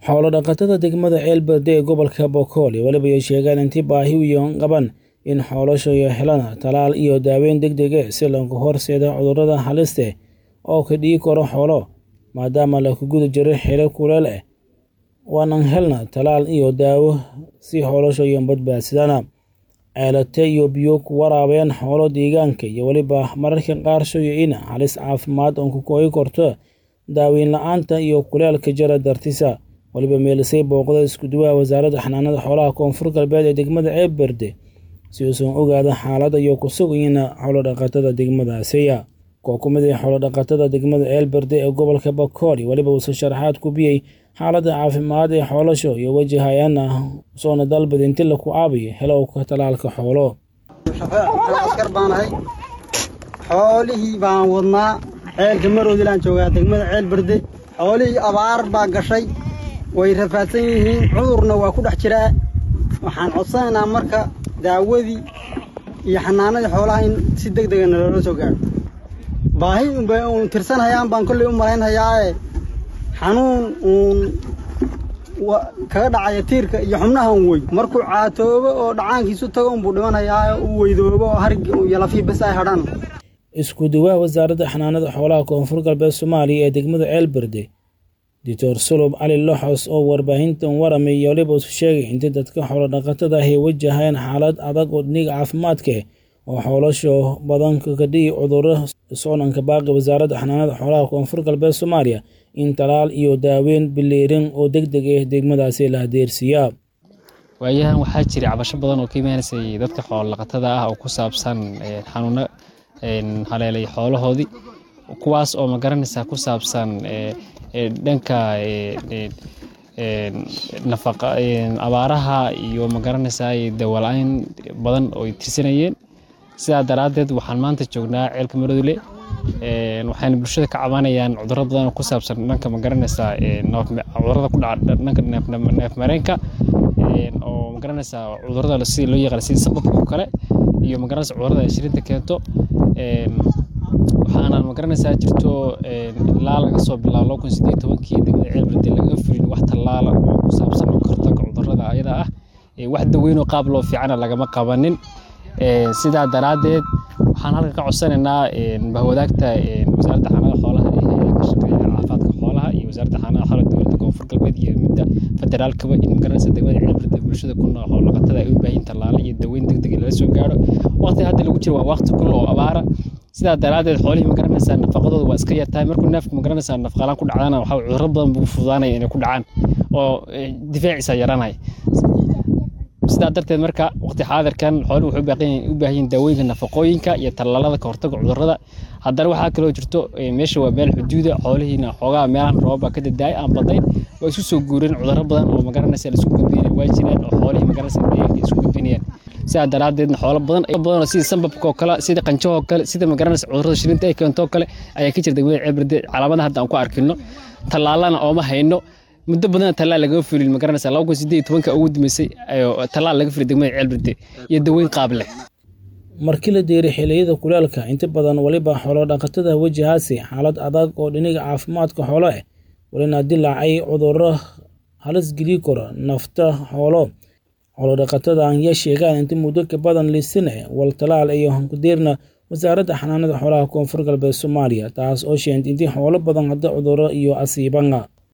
Xoolo-dhaqatada degmada Ceelberde ee gobolka Boqol waliba ay sheegeen intii baahi weyn qaban in xoolahoodu helaan tallaal iyo daaweyn degdeg ah si looga hortago cudurrada halista ah oo ka dhigi kara xoolo, maadaama lagu guda jiro xilli kuleyl ah. Waanaan helnaa tallaal iyo daawo si xoolahoodu u badbaadsadaan. Ceelate iyo biyo ku waraabiyaan xoolo deegaanka iyo weliba mararka qaar shaqooyin halis caafimaad oo ku koobi karto daaweyn la'aanta iyo kuleylka jira dartiisa. Waliba meelisay booqda isku duwaha wasaaradda xanaanada xoolaha koonfur galbeed ee degmada Ceelberde si uusan ogaada xaaladda iyo ku sugan xoolo-dhaqatada degmadaasi. Koox ka mid ah xoolo-dhaqatada degmada Ceelberde ee gobolka Boqol waliba wuxuu sharaxaad ku bixiyay xaaladda caafimaad ee xoolahooda iyo wajahayaan soona dalbada intii la ku caawiyo helowga tallaalka xoolo. askar baan ahay xoolihii baan wadnaa ceelka maroodilaan joogaa degmada Ceelberde xoolihii abaar baa gashay way rafaadsan yihiin cudurna waa ku dhex jiraa waxaan codsanaynaa marka daawadii iyo xanaanadii xoolaha in si degdeg ah naloola soo gaaro baahi unbay uun tirsanhayaan baan kolley u malaynhayaae xanuun uun kaga dhacaya tiirka iyo xubnaha un wey markuu caatoobo oo dhacaankiisu tago unbuu dhimanhayaa u weydoobo oo hargi iyo lafii bes ay hadhaan isku duwaha wasaaradda xanaanada xoolaha koonfur galbeed Soomaaliya ee degmada Ceelberde Dr. Sulub Cali Loxos oo warbaahintan waramay waliba uu sheegay in dadka xoolo-dhaqatada ah ay wajahayaan xaalad adag oo dhinaca caafimaadka oo xoolahooda badan ka dhigi cudurro soconka baaqi wasaaradda xanaanada xoolaha koonfur galbeed Soomaaliya in tallaal iyo daaweyn bileerin oo degdeg ah degmadaasi la adeersiiyaa waayahan waxaa jiray cabasho badan oo ka imaanaysay dadka xoolo-dhaqatada ah oo ku saabsan xanuuno haleelay xoolahoodii kuwaas oo ma garanaysaa ku saabsan dhanka nafaqa abaaraha iyo ma garanaysaa dawala-aan badan oo ay tirsanayeen sidaa daraaddeed waxaan maanta joognaa ceelka maroodile waxayna bulshada ka cabanayaan cudurro badan oo ku saabsan dhanka ma garanaysaa cudurrada ku dhaca dhanka neef mareenka oo ma garanaysaa cudurrada sida loo yaqaan sida sababka oo kale iyo ma garanaysaa cudurrada ay shirinta keento waxaana ma garanaysaa jirto ilaa laga soo bilaabo laba kun siddeed tobankii degmada ceelberde laga fulin wax tallaala oo ku saabsan oo kahortaga cudurrada ayada ah wax daweynoo qaab loo fiicana lagama qabanin sidaa daraaddeed waxaan halka ka codsanaynaa bahwadaagta wasaaradda xanaanada xoolaha ee ka shaqeeya caafimaadka xoolaha iyo wasaaradda xanaanada xoolaha dowladda koonfur galbeed iyo midda federaalkaba in magaranaysa degmada ceelberde bulshada ku nool xoolo-dhaqatada ay u baahin tallaalo iyo daweyn degdeg laga soo gaaro waqti hadda lagu jiro waa waqti kulul oo abaara sidaa daraaddeed xoolihii ma garanaysaa nafaqadooda waa iska yartahay markuu neefku ma garanaysaa nafaqalaan ku dhacdana waxaa cudurro badan buu fududaanaya inay ku dhacaan oo difaaciisa yaranaya sidaa darteed marka waqti xaadirkan xooluhu waxay u baahan yihiin daawooyinka nafaqooyinka iyo tallaalada ka hortaga cudurrada haddana waxaa kaloo jirto meesha waa meel xuduuda xoolihiina xoogaa meelahan roobaba ka dadaay aan badayn waa isu soo guureen cudurro badan oo magaranaysa la isku gudbinaya waa jiraan oo xoolihii magaranaysa deegaanka isku gudbinayaan sidaa daraaddeedna xoolo badan badanoo sida sambabka oo kale sida qanjahoo kale sida magaranaysa cudurrada shirinta ay keento oo kale ayaa ka jira degmada ceelberde calaamadaha hadda aan ku arkino tallaalana ooma hayno muddo badan tallaal lagaga fulin ma garanaysaa laba kun siddeed iyo tobanka ugu dambeysay tallaal laga fulay degmada ceelberde iyo daweyn qaab leh markii la deeray xilliyada kulaalka inta badan waliba xoolo-dhaqatada wajahaasi xaalad adag oo dhinaca caafimaadka xoolo ah walina dilaacay cudurro halis geli kara nafta xoolo xoolo-dhaqatada ayaa sheegaan inta muddo ka badan liisane wal tallaal iyo hankudeerna wasaaradda xanaanada xoolaha koonfur galbeed Soomaaliya taas oo sheentay intii xoolo badan hadda cudurro iyo asiibanga